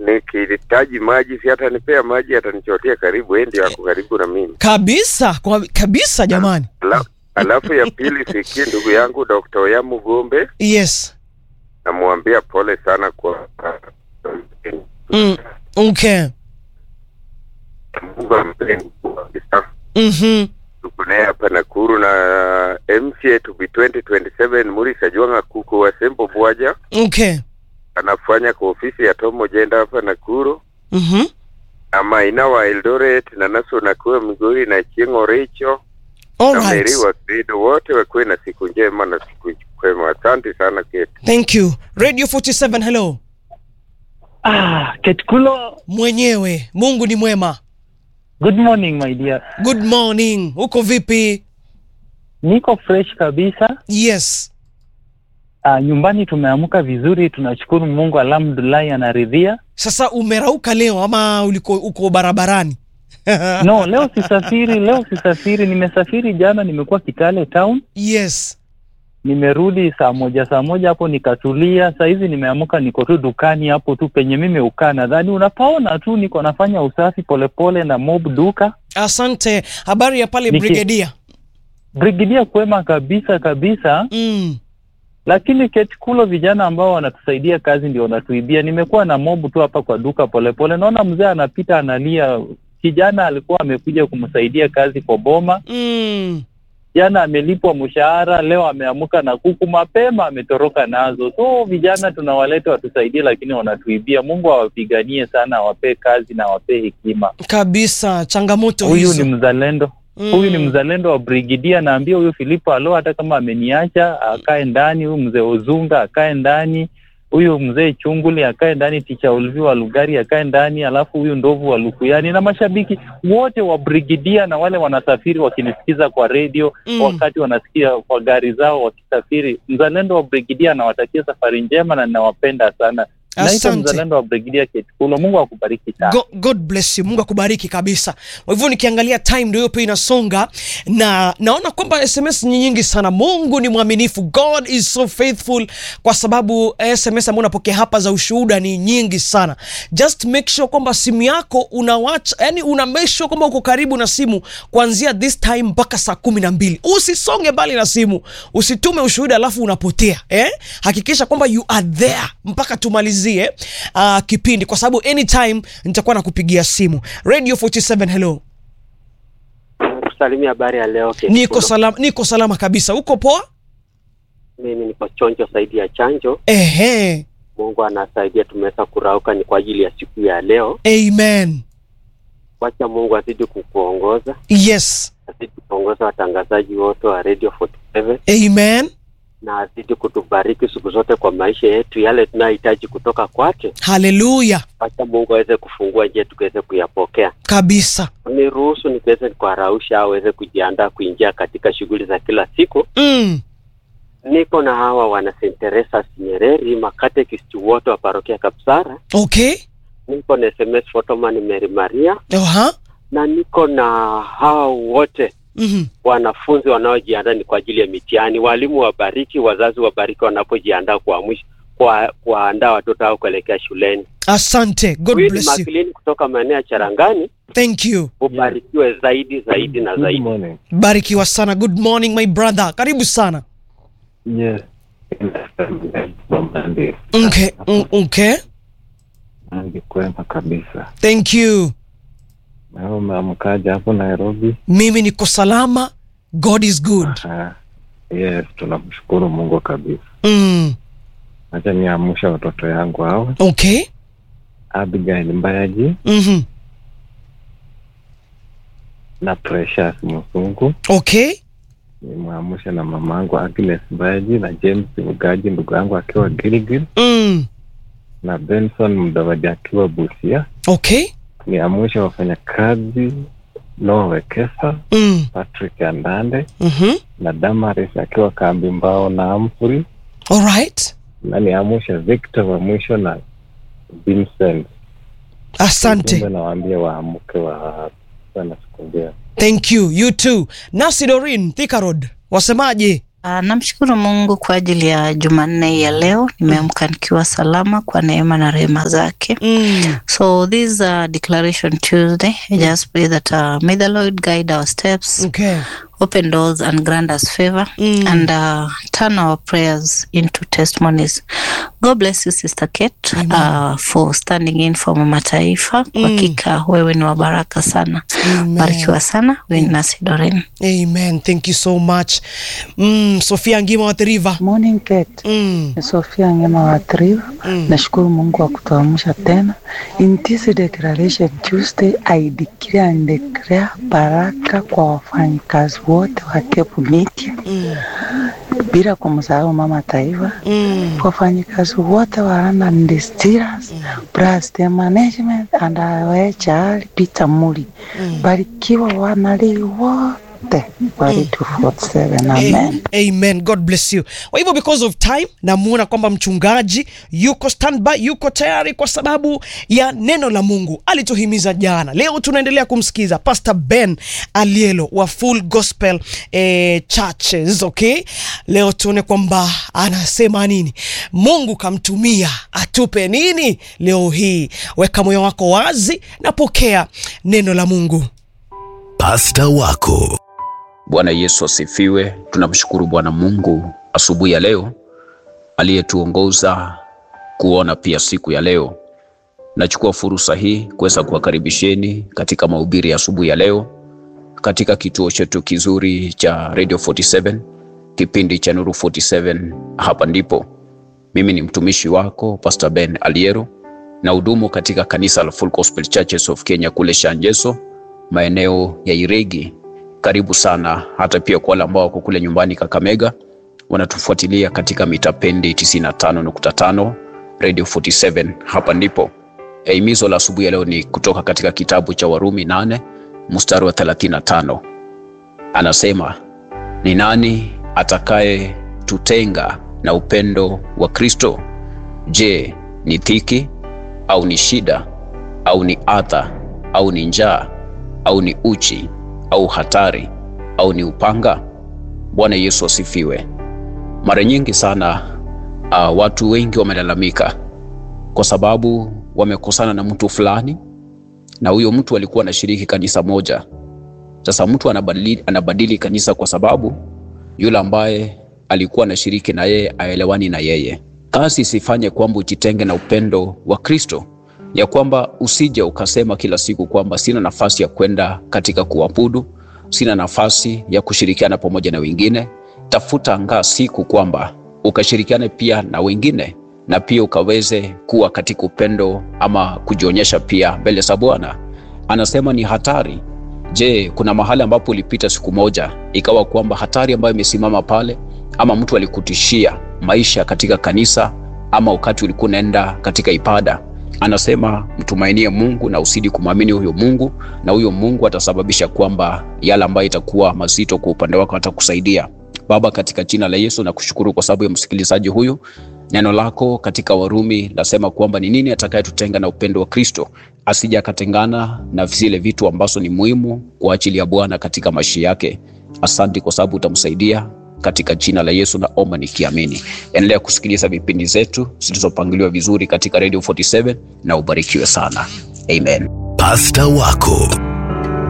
nikihitaji maji, si atanipea maji, atanichotea karibu, yeye ndio ako karibu na mimi. kabisa kwa, kabisa jamani Ala, alafu ya pili siki ndugu yangu Dr. Oyamu Gombe, yes namwambia pole sana kwa mm. okay Mungu ampe nguvu kabisa. mm-hmm. tuko naye hapa Nakuru na MCA to be 2027 Murisa Jwanga Kuku wa Sembo Bwaja okay anafanya kwa ofisi ya Tomo Jenda hapa Nakuru mm-hmm. ama ina wa Eldoret na naso nakuwa Migori na Chieng'o Richo all na right Meri wa Credo wote wakuwe na siku njema na siku kwema. Asante sana Kate. thank you radio 47 hello Ah, Ketkulo, mwenyewe mungu ni mwema good morning my dear. good morning uko vipi Niko fresh kabisa. yes Ah, nyumbani tumeamka vizuri, tunashukuru Mungu, alhamdulillah anaridhia. sasa umerauka leo ama uliko uko barabarani No, leo sisafiri, leo sisafiri, nimesafiri jana, nimekuwa Kitale town, yes nimerudi saa moja saa moja hapo nikatulia. Saa hizi nimeamka, niko tu dukani hapo tu penye mimi ukaa, nadhani unapaona tu, niko nafanya usafi polepole na mob duka. asante habari ya pale Niki- brigedia Brigidia kwema kabisa kabisa. mm. lakini ketikulo vijana ambao wanatusaidia kazi ndio wanatuibia. Nimekuwa na mobu tu hapa kwa duka polepole, naona mzee anapita analia. Kijana alikuwa amekuja kumsaidia kazi kwa boma, Mm. jana amelipwa mshahara, leo ameamka na kuku mapema, ametoroka nazo. So vijana tunawaleta watusaidie, lakini wanatuibia. Mungu awapiganie sana, awapee kazi na awapee hekima. kabisa changamoto Huyu hizo ni mzalendo Mm. huyu ni mzalendo wa brigidia. Naambia huyu Filipo alo, hata kama ameniacha akae ndani. Huyu mzee Ozunga akae ndani, huyu mzee Chunguli akae ndani, ticha Ulvi wa Lugari akae ndani, alafu huyu ndovu wa Lukuyani na mashabiki wote wa brigidia na wale wanasafiri wakinisikiza kwa redio Mm. wakati wanasikia kwa gari zao wakisafiri. Mzalendo wa brigidia anawatakia safari njema na ninawapenda sana. Naitwa Asante. mzalendo wa brigidia Ketikulo. Mungu akubariki sana. Go, God bless you. Mungu akubariki kabisa. Kwa hivyo nikiangalia time ndio hiyo pia inasonga na naona kwamba SMS ni nyingi sana. Mungu ni mwaminifu. God is so faithful kwa sababu SMS ambayo unapokea hapa za ushuhuda ni nyingi sana. Just make sure kwamba simu yako unawacha, yani una make sure kwamba uko karibu na simu kuanzia this time mpaka saa kumi na mbili. Usisonge mbali na simu, usitume ushuhuda alafu unapotea eh? Hakikisha kwamba you are there mpaka tumalizie uh, kipindi kwa sababu anytime nitakuwa nakupigia simu. Radio 47 hello. kusalimia habari ya leo Kate Niko Kulo. salama, niko salama kabisa. Uko poa? Mimi niko chonjo zaidi ya chanjo. Ehe. Mungu anasaidia, tumeweza kurauka, ni kwa ajili ya siku ya leo. Amen. Wacha Mungu azidi kukuongoza, Yes. azidi kuongoza watangazaji wote wa Radio 47 Amen. na azidi kutubariki siku zote kwa maisha yetu, yale tunayohitaji kutoka kwake. Haleluya. Wacha Mungu aweze kufungua njia tukiweze kuyapokea. Kabisa. Niruhusu nikiweze kuwarausha aweze kujiandaa kuingia katika shughuli za kila siku. Mm. Niko na hawa wana St. Teresa's Nyereri, makatekist wote wa parokia Kapsara. Okay. Niko na SMS Photoman Mary Maria Aha. na niko na hawa wote Mhm. wanafunzi wanaojiandaa ni kwa ajili ya mitihani. Walimu wabariki, wazazi wabariki wanapojiandaa kwa mwisho kwa kuandaa watoto hao kuelekea shuleni. Asante. God Huyu ni bless you. Makilini kutoka maeneo ya Charangani, Thank you. ubarikiwe zaidi zaidi na Good zaidi. morning. Barikiwa sana. Good morning my brother. Karibu sana. Yes. Monday. Okay. Mm, okay. Ange kwema kabisa. Thank you. Na umeamkaje hapo Nairobi? Mimi niko salama. God is good. Aha. Yes, tunamshukuru Mungu kabisa. Mm. Acha niamsha watoto yangu hao. Okay. Abigail Mbayaji Mhm. na Precious Musungu. Okay. Nimwamsha na mamangu Agnes Mbayaji na James Mugaji ndugu yangu akiwa Gilgil Mm. na Benson Mdawadi akiwa Busia. Okay. Niamsha wafanyakazi Noah Wekesa, Mm. Patrick Andande Mhm. na Damaris akiwa kambi mbao na Amfuri All right. na niamsha Victor wa mwisho na Vincent. Asante. Ujumbe nawaambia waamke wa sana siku njema. Thank you. You too. Nasi Dorin, Thika Road. Wasemaje? Uh, namshukuru Mungu kwa ajili ya Jumanne hii ya leo. Nimeamka nikiwa salama kwa neema na rehema zake. Mm. So this is a declaration Tuesday. I just pray that uh, may the Lord guide our steps, Okay. open doors and grant us favor Mm. and uh, turn our prayers into testimonies. God bless you Sister Kate uh, for standing in for Mama Taifa. Kwa hakika wewe ni wa baraka sana. Amen. Barikiwa sana. Wewe nasi Doreen. Amen. Thank you so much. Mm, Sofia Ngima wa The River. Morning Kate. Mm. Ni Sofia Ngema wa Triva. Nashukuru Mungu kwa kutuamsha tena. In this declaration Tuesday, I declare and declare baraka kwa wafanyikazi wote wa Cape Media bila kumsahau Mama Taifa, Mm. wafanyikazi wote wa London Distillers, Blast Management and HR Peter Muli. Barikiwa wanalii wote wa Radio 47. Amen. A- Amen. God bless you. Kwa hivyo because of time namuona kwamba mchungaji yuko standby, yuko tayari kwa sababu ya neno la Mungu alituhimiza jana. Leo tunaendelea kumsikiza Pastor Ben Alielo wa Full Gospel eh, Churches, okay? Leo tuone kwamba anasema nini. Mungu kamtumia atupe nini leo hii. Weka moyo wako wazi na pokea neno la Mungu. Pasta wako Bwana Yesu asifiwe. Tunamshukuru Bwana Mungu asubuhi ya leo aliyetuongoza kuona pia siku ya leo. Nachukua fursa hii kuweza kuwakaribisheni katika mahubiri ya asubuhi ya leo katika kituo chetu kizuri cha Radio 47, kipindi cha Nuru 47. Hapa ndipo mimi ni mtumishi wako Pastor Ben Aliero na hudumu katika kanisa la Full Gospel Churches of Kenya kule Shanjeso, maeneo ya Iregi. Karibu sana, hata pia kwa wale ambao wako kule nyumbani Kakamega wanatufuatilia katika mitapendi 95.5 Radio 47. Hapa ndipo Eh, himizo la asubuhi ya leo ni kutoka katika kitabu cha Warumi 8 mstari wa 35. Anasema, ni nani atakaye tutenga na upendo wa Kristo? Je, ni dhiki au ni shida au ni adha au ni njaa au ni uchi au hatari au ni upanga? Bwana Yesu asifiwe. Mara nyingi sana uh, watu wengi wamelalamika kwa sababu wamekosana na mtu fulani, na huyo mtu alikuwa anashiriki kanisa moja. Sasa mtu anabadili, anabadili kanisa kwa sababu yule ambaye alikuwa anashiriki na yeye aelewani na yeye. Kazi isifanye kwamba ujitenge na upendo wa Kristo, ya kwamba usije ukasema kila siku kwamba sina nafasi ya kwenda katika kuabudu, sina nafasi ya kushirikiana pamoja na wengine. Tafuta angaa siku kwamba ukashirikiane pia na wengine na pia ukaweze kuwa katika upendo ama kujionyesha pia mbele za Bwana. Anasema ni hatari. Je, kuna mahali ambapo ulipita siku moja ikawa kwamba hatari ambayo imesimama pale, ama mtu alikutishia maisha katika kanisa, ama wakati ulikuwa unaenda katika ibada? Anasema mtumainie Mungu na usidi kumwamini huyo Mungu, na huyo Mungu atasababisha kwamba yale ambayo itakuwa mazito kwa upande wako atakusaidia. Baba, katika jina la Yesu nakushukuru kwa sababu ya msikilizaji huyu. Neno lako katika Warumi lasema kwamba ni nini atakayetutenga na upendo wa Kristo, asije akatengana na zile vitu ambazo ni muhimu kwa ajili ya Bwana katika maisha yake. Asante kwa sababu utamsaidia katika jina la Yesu naomba nikiamini. Endelea kusikiliza vipindi zetu zilizopangiliwa vizuri katika Radio 47 na ubarikiwe sana. Amen. Pasta wako